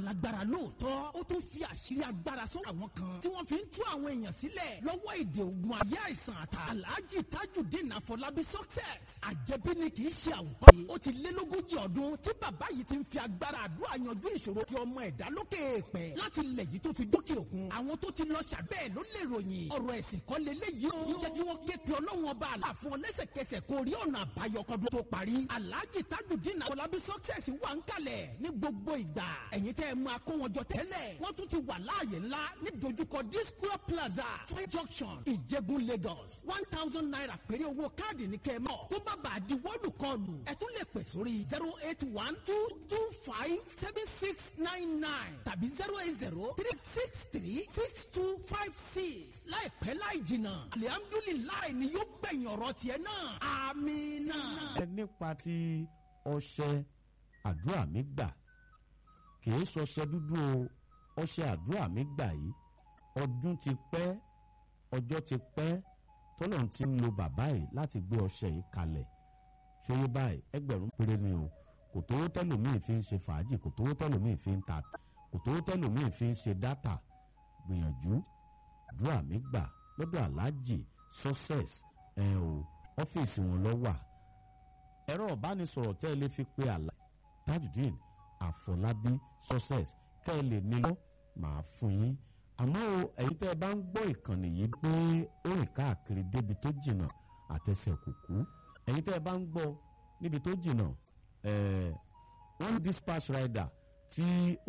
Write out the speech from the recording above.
lágbára lóòótọ́ ó tún fi àṣírí agbára sọ àwọn kan tí wọ́n fi ń tú àwọn èèyàn sílẹ̀ lọ́wọ́ èdè ogun ayé àìsàn àtà alhaji tajudeen afọlábí success àjẹbí ni kì í ṣe àwùkọ́ yìí ó ti lé lógójì ọdún tí bàbá yìí ti ń fi agbára àdúrà yanjú ìṣòro kí ọmọ ẹ̀dá lókè èèpẹ̀ láti ilẹ̀ yìí tó fi dókè òkun àwọn tó ti lọ ṣàbẹ́ẹ̀ ló lè ròyìn ọ̀rọ̀ ẹ̀sìn kan lélẹ́yìí o jẹ́ kí wọ́n ké pe ọlọ́run ọba àlàfo lẹ́sẹ̀kẹsẹ̀ kó rí ọ̀nà àbáyọ kọ́dún tó parí alhaji tajudeen afọlábí success wà ń kalẹ̀ ní gbogbo ìgbà ẹ̀yin tẹ́ ẹ máa kó wọn jọ tẹ́lẹ̀ wọ́n tún ti wà láàyè ńlá ní dojúkọ disco plaza fine junction ìjẹ̀bú lagos one thousand naira péré owó káàdì ní kẹ́ ẹ mọ̀ kó má bàa di wọ́ọ̀lù kọlù ẹ tún lè pè sórí zero eight one two two five seven six nine nine tàbí zero eight zero three six three six two five six láìpẹ́ láì jìnnà alihamdulilayi ni yóò gbẹ̀yìn ọ̀rọ̀ tiẹ̀ náà amina. ẹ nípa ti ọṣẹ àdúrà mi gbà kìí sọṣẹ dúdú o ọṣẹ àdúrà mi gbà yìí ọdún ti pẹ́ ọjọ́ ti pẹ́ tọ́lọ̀ ti ń lo bàbá yìí láti gbé ọṣẹ yìí kalẹ̀ ṣòye báyìí ẹgbẹ̀rún péré ni o kò tówó tẹ́lòmíì fi ń ṣe fàájì kò tówó tẹ́lòmíì fi ń ta kò tówó tẹ́lòmíì fi ń ṣe dátà gbìyànjú àdúrà mi gbà lọ́dọ̀ aláàjì success ẹ̀ o ọ́fíìsì wọn lọ wà ẹ̀rọ ìbánisọ̀rọ̀ tẹ́ ẹ lè fi pe àlá tajudeen àfọlábí success kẹ́ ẹ lè nílò màá fún yín àmọ́ o ẹ̀yin tẹ́ ẹ bá ń gbọ́ ìkànnì yìí pé ó rìn káàkiri débi tó jìnnà àtẹsẹ̀ kùkú ẹ̀yin tẹ́ ẹ bá ń gbọ́ níbi tó jìnnà wọ́n dispatch rider tí